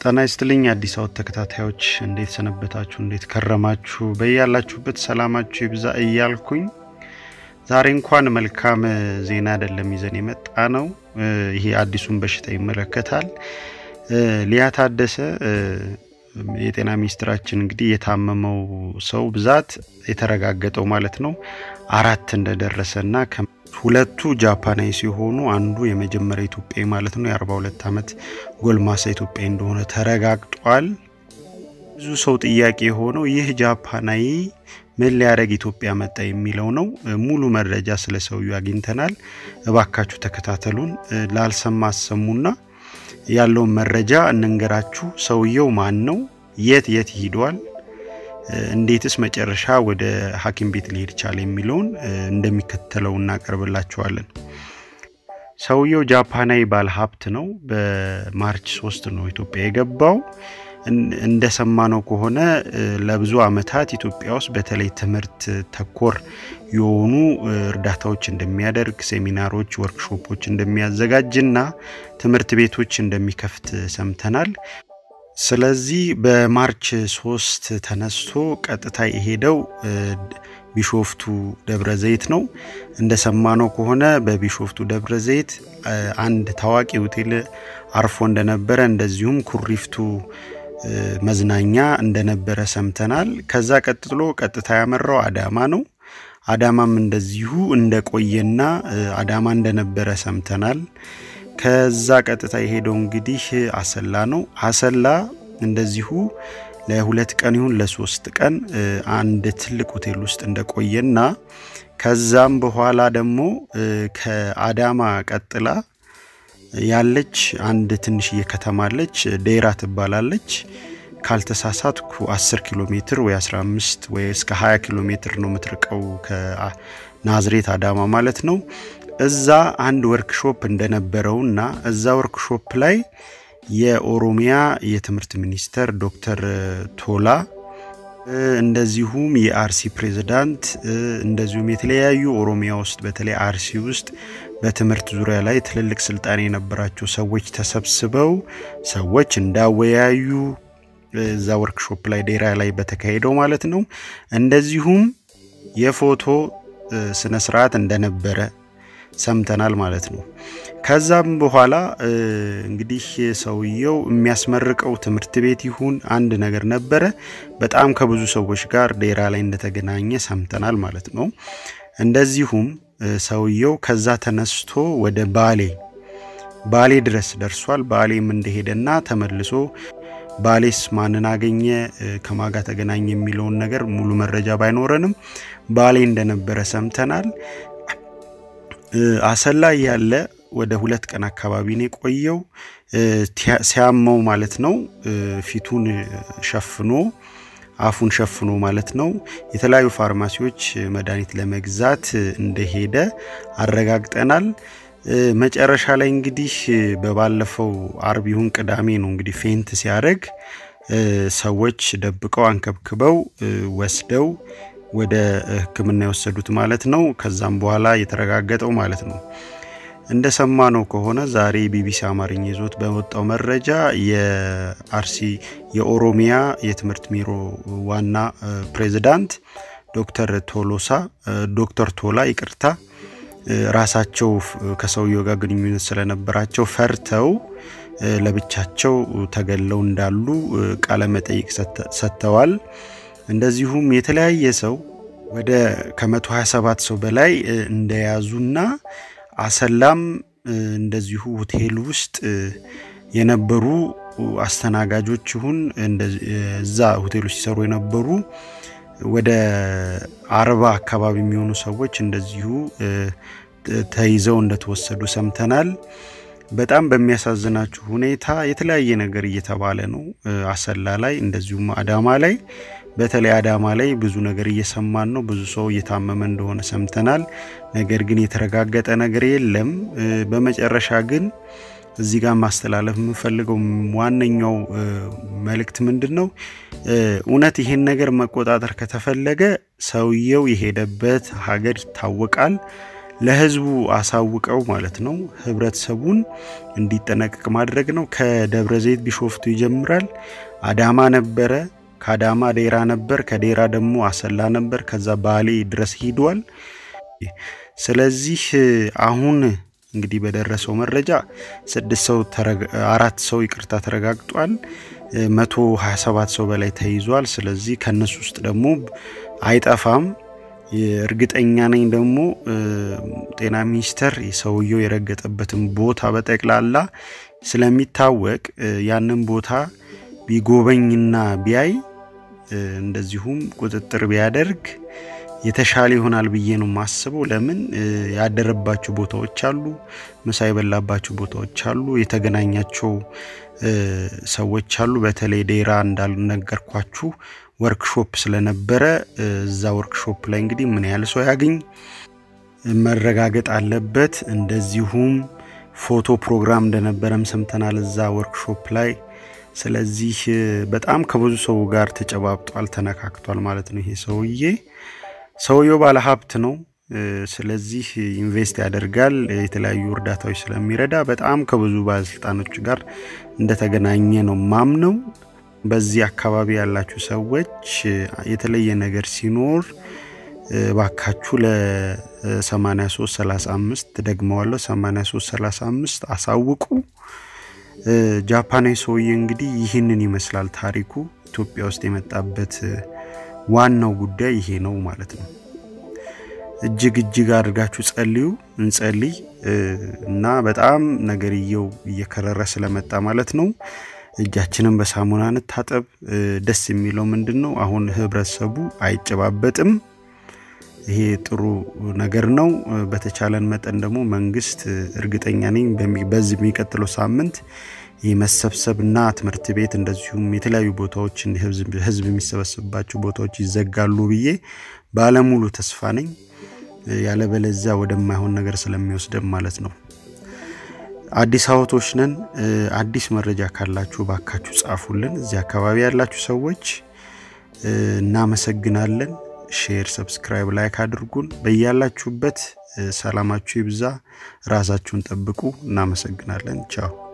ጤና ይስጥልኝ አዲስ አወት ተከታታዮች እንዴት ሰነበታችሁ? እንዴት ከረማችሁ? በያላችሁበት ሰላማችሁ ይብዛ እያልኩኝ ዛሬ እንኳን መልካም ዜና አይደለም ይዘን የመጣ ነው። ይሄ አዲሱን በሽታ ይመለከታል። ሊያ ታደሰ የጤና ሚኒስትራችን እንግዲህ የታመመው ሰው ብዛት የተረጋገጠው ማለት ነው አራት እንደደረሰና ሁለቱ ጃፓናዊ ሲሆኑ አንዱ የመጀመሪያ ኢትዮጵያዊ ማለት ነው የ42 ዓመት ጎልማሳ ኢትዮጵያዊ እንደሆነ ተረጋግጧል። ብዙ ሰው ጥያቄ የሆነው ይህ ጃፓናዊ ምን ሊያደርግ ኢትዮጵያ መጣ የሚለው ነው። ሙሉ መረጃ ስለ ሰውዬው አግኝተናል። እባካችሁ ተከታተሉን። ላልሰማ አሰሙና ያለውን መረጃ እንንገራችሁ። ሰውየው ማን ነው? የት የት ሂዷል? እንዴትስ መጨረሻ ወደ ሐኪም ቤት ሊሄድ ቻለ የሚለውን እንደሚከተለው እናቀርብላችኋለን። ሰውየው ጃፓናዊ ባለ ሀብት ነው። በማርች ሶስት ነው ኢትዮጵያ የገባው። እንደሰማነው ከሆነ ለብዙ ዓመታት ኢትዮጵያ ውስጥ በተለይ ትምህርት ተኮር የሆኑ እርዳታዎች እንደሚያደርግ፣ ሴሚናሮች፣ ወርክሾፖች እንደሚያዘጋጅና ትምህርት ቤቶች እንደሚከፍት ሰምተናል። ስለዚህ በማርች ሶስት ተነስቶ ቀጥታ የሄደው ቢሾፍቱ ደብረ ዘይት ነው። እንደሰማነው ከሆነ በቢሾፍቱ ደብረ ዘይት አንድ ታዋቂ ሆቴል አርፎ እንደነበረ እንደዚሁም ኩሪፍቱ መዝናኛ እንደነበረ ሰምተናል። ከዛ ቀጥሎ ቀጥታ ያመራው አዳማ ነው። አዳማም እንደዚሁ እንደቆየና አዳማ እንደነበረ ሰምተናል። ከዛ ቀጥታ የሄደው እንግዲህ አሰላ ነው። አሰላ እንደዚሁ ለሁለት ቀን ይሁን ለሶስት ቀን አንድ ትልቅ ሆቴል ውስጥ እንደቆየና ከዛም በኋላ ደግሞ ከአዳማ ቀጥላ ያለች አንድ ትንሽዬ ከተማ አለች፣ ዴራ ትባላለች። ካልተሳሳትኩ 10 ኪሎ ሜትር ወይ 15 ወይ እስከ 20 ኪሎ ሜትር ነው የምትርቀው ከናዝሬት አዳማ ማለት ነው። እዛ አንድ ወርክሾፕ እንደነበረውና እዛ ወርክሾፕ ላይ የኦሮሚያ የትምህርት ሚኒስተር ዶክተር ቶላ እንደዚሁም የአርሲ ፕሬዝዳንት እንደዚሁም የተለያዩ ኦሮሚያ ውስጥ በተለይ አርሲ ውስጥ በትምህርት ዙሪያ ላይ ትልልቅ ስልጣን የነበራቸው ሰዎች ተሰብስበው ሰዎች እንዳወያዩ እዛ ወርክሾፕ ላይ ዴራ ላይ በተካሄደው ማለት ነው። እንደዚሁም የፎቶ ስነ ስርዓት እንደነበረ ሰምተናል ማለት ነው። ከዛም በኋላ እንግዲህ ሰውየው የሚያስመርቀው ትምህርት ቤት ይሁን አንድ ነገር ነበረ። በጣም ከብዙ ሰዎች ጋር ዴራ ላይ እንደተገናኘ ሰምተናል ማለት ነው። እንደዚሁም ሰውየው ከዛ ተነስቶ ወደ ባሌ ባሌ ድረስ ደርሷል። ባሌም እንደሄደና ተመልሶ ባሌስ ማንን አገኘ ከማጋ ተገናኘ የሚለውን ነገር ሙሉ መረጃ ባይኖረንም ባሌ እንደነበረ ሰምተናል። አሰላ ያለ ወደ ሁለት ቀን አካባቢ ነው የቆየው። ሲያመው ማለት ነው ፊቱን ሸፍኖ አፉን ሸፍኖ ማለት ነው የተለያዩ ፋርማሲዎች መድኃኒት ለመግዛት እንደሄደ አረጋግጠናል። መጨረሻ ላይ እንግዲህ በባለፈው አርብ ይሁን ቅዳሜ ነው እንግዲህ ፌንት ሲያደርግ ሰዎች ደብቀው አንከብክበው ወስደው ወደ ሕክምና የወሰዱት ማለት ነው። ከዛም በኋላ የተረጋገጠው ማለት ነው። እንደሰማነው ከሆነ ዛሬ ቢቢሲ አማርኛ ይዞት በወጣው መረጃ የአርሲ የኦሮሚያ የትምህርት ቢሮ ዋና ፕሬዝዳንት ዶክተር ቶሎሳ ዶክተር ቶላ ይቅርታ ራሳቸው ከሰውየው ጋር ግንኙነት ስለነበራቸው ፈርተው ለብቻቸው ተገለው እንዳሉ ቃለ መጠይቅ ሰጥተዋል። እንደዚሁም የተለያየ ሰው ወደ ከ127 ሰው በላይ እንደያዙና አሰላም እንደዚሁ ሆቴል ውስጥ የነበሩ አስተናጋጆች ይሁን እዛ ሆቴል ውስጥ ሲሰሩ የነበሩ ወደ አርባ አካባቢ የሚሆኑ ሰዎች እንደዚሁ ተይዘው እንደተወሰዱ ሰምተናል። በጣም በሚያሳዝናችሁ ሁኔታ የተለያየ ነገር እየተባለ ነው አሰላ ላይ እንደዚሁም አዳማ ላይ በተለይ አዳማ ላይ ብዙ ነገር እየሰማን ነው። ብዙ ሰው እየታመመ እንደሆነ ሰምተናል። ነገር ግን የተረጋገጠ ነገር የለም። በመጨረሻ ግን እዚህ ጋር ማስተላለፍ የምንፈልገው ዋነኛው መልእክት ምንድን ነው? እውነት ይሄን ነገር መቆጣጠር ከተፈለገ ሰውየው የሄደበት ሀገር ይታወቃል። ለህዝቡ አሳውቀው ማለት ነው ህብረተሰቡን እንዲጠነቀቅ ማድረግ ነው። ከደብረ ዘይት ቢሾፍቱ ይጀምራል። አዳማ ነበረ፣ ከአዳማ ዴራ ነበር፣ ከዴራ ደግሞ አሰላ ነበር፣ ከዛ ባሌ ድረስ ሂዷል። ስለዚህ አሁን እንግዲህ በደረሰው መረጃ ስድስት ሰው አራት ሰው ይቅርታ ተረጋግጧል። መቶ ሀያ ሰባት ሰው በላይ ተይዟል። ስለዚህ ከነሱ ውስጥ ደግሞ አይጠፋም እርግጠኛ ነኝ ደግሞ ጤና ሚኒስቴር ሰውየው የረገጠበትን ቦታ በጠቅላላ ስለሚታወቅ ያንን ቦታ ቢጎበኝና ቢያይ እንደዚሁም ቁጥጥር ቢያደርግ የተሻለ ይሆናል ብዬ ነው የማስበው። ለምን ያደረባቸው ቦታዎች አሉ፣ ምሳ የበላባቸው ቦታዎች አሉ፣ የተገናኛቸው ሰዎች አሉ። በተለይ ዴራ እንዳልነገርኳችሁ ወርክሾፕ ስለነበረ እዛ ወርክሾፕ ላይ እንግዲህ ምን ያህል ሰው ያገኝ መረጋገጥ አለበት። እንደዚሁም ፎቶ ፕሮግራም እንደነበረም ሰምተናል እዛ ወርክሾፕ ላይ። ስለዚህ በጣም ከብዙ ሰው ጋር ተጨባብጧል፣ ተነካክቷል ማለት ነው። ይሄ ሰውዬ ሰውየው ባለ ሀብት ነው። ስለዚህ ኢንቨስት ያደርጋል፣ የተለያዩ እርዳታዎች ስለሚረዳ በጣም ከብዙ ባለስልጣኖች ጋር እንደተገናኘ ነው ማምነው። በዚህ አካባቢ ያላችሁ ሰዎች የተለየ ነገር ሲኖር ባካችሁ ለ8335 ደግመዋለሁ 8335 አሳውቁ። ጃፓናዊ ሰውዬ እንግዲህ ይህንን ይመስላል ታሪኩ። ኢትዮጵያ ውስጥ የመጣበት ዋናው ጉዳይ ይሄ ነው ማለት ነው። እጅግ እጅግ አድርጋችሁ ጸልዩ፣ እንጸልይ እና በጣም ነገርየው እየከረረ ስለመጣ ማለት ነው እጃችንን በሳሙና እንታጠብ። ደስ የሚለው ምንድን ነው አሁን ህብረተሰቡ አይጨባበጥም። ይሄ ጥሩ ነገር ነው። በተቻለን መጠን ደግሞ መንግስት እርግጠኛ ነኝ በዚህ የሚቀጥለው ሳምንት ይህ መሰብሰብና ትምህርት ቤት እንደዚሁም የተለያዩ ቦታዎች ህዝብ የሚሰበሰብባቸው ቦታዎች ይዘጋሉ ብዬ ባለሙሉ ተስፋ ነኝ። ያለበለዚያ ወደማይሆን ነገር ስለሚወስደን ማለት ነው። አዲስ አበቦች ነን። አዲስ መረጃ ካላችሁ ባካችሁ ጻፉልን። እዚህ አካባቢ ያላችሁ ሰዎች እናመሰግናለን። ሼር፣ ሰብስክራይብ፣ ላይክ አድርጉን። በያላችሁበት ሰላማችሁ ይብዛ። ራሳችሁን ጠብቁ። እናመሰግናለን። ቻው